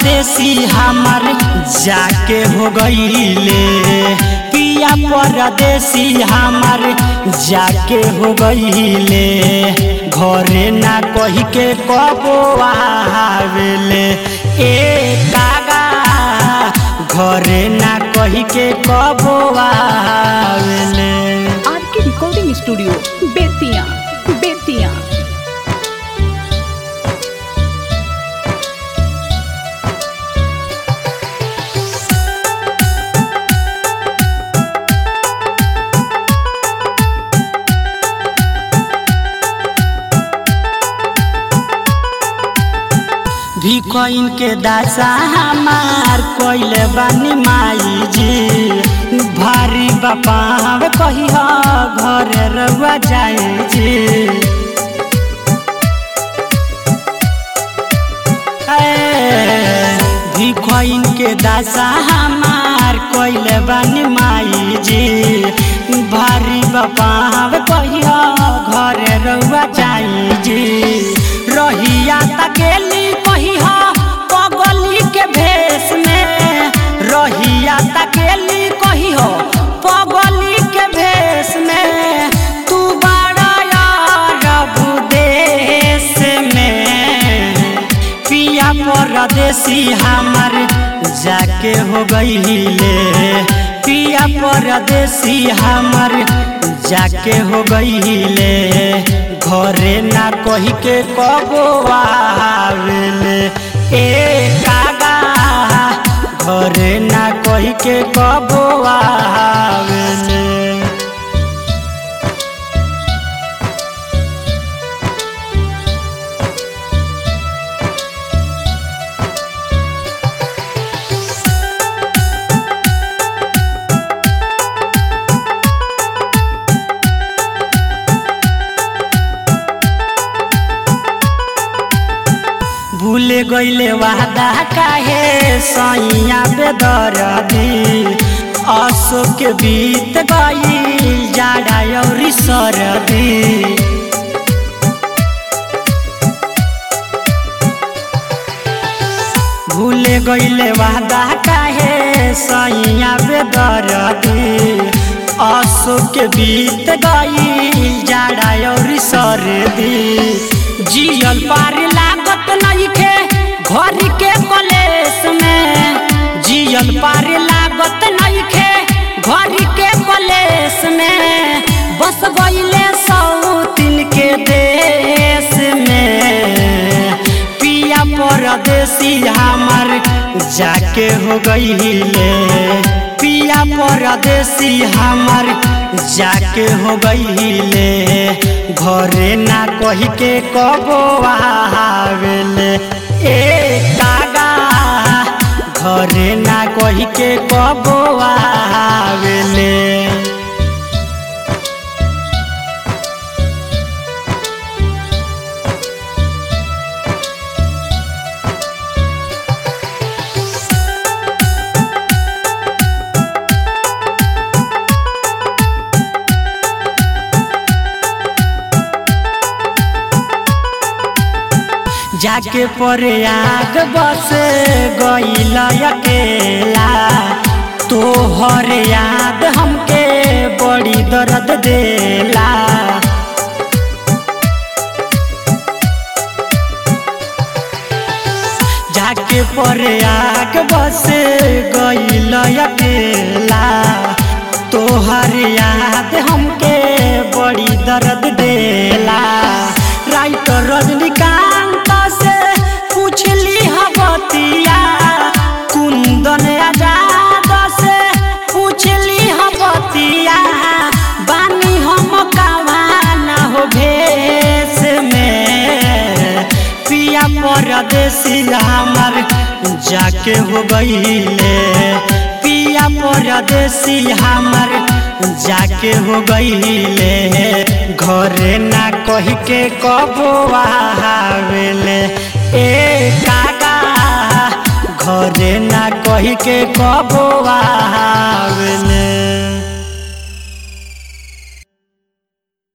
परदेसी हमर जाके हो गईले पिया परदेसी हमर जाके हो गईले घरे ना कही के कबो आवेले ए कागा घरे ना कही के कबो आवेले आर के रिकॉर्डिंग स्टूडियो बेतिया बेतिया भी कोइन के दासा हमार कोइले बानी माई जी भारी बापा कही घर रउआ जाए जी ए, भी कोइन के दासा हमार कोइले बानी माई जी भारी बापा कही घर रउआ जाए जी रहिया तकेली कही पगली के भेष में रहिया तकेली कही हो पगली के भेष में तू बड़ा यार देश में पिया परदेसी हमर जाके हो गईले पिया परदेसी हमर जाके हो गईले घरे ना कही के कबो आवेले ए कागा घरे ना कही के कबो आवेले भूले गईले वादा काहे सैया बेदरदी अशोक के बीत गईल जाड़ा औरी सरदी भूले गईले वादा काहे सैया बेदरदी अशोक के बीत गईल जाड़ा औरी सरदी जियल पार लागत नइखे घर के कलेस में जियल पार लागत नइखे घर के कलेस में बस गईले सौतिन के देश में पिया परदेसी हमर जाके हो गईले पिया परदेसी हमर जाके हो गईले घरे ना कही के कबो आवेले ए कागा घरे ना कही के कबो आवेले जाके परे आग बस गईल अकेला तोहर याद हमके बड़ी दर्द देला जाके परे आग बस गईल अकेला तोहर याद हमके बड़ी दर्द देला राइटर रजनीकांत से पूछली हबतिया कुंदन आजाद से पूछली हबतिया बानी हम कवाना हो भेष में पिया परदेसी हमर जाके हो गईले पिया परदेसी हमर जाके हो गईले घरे ना कही के कबो आवेले ए काका घरे ना कही के कबो आ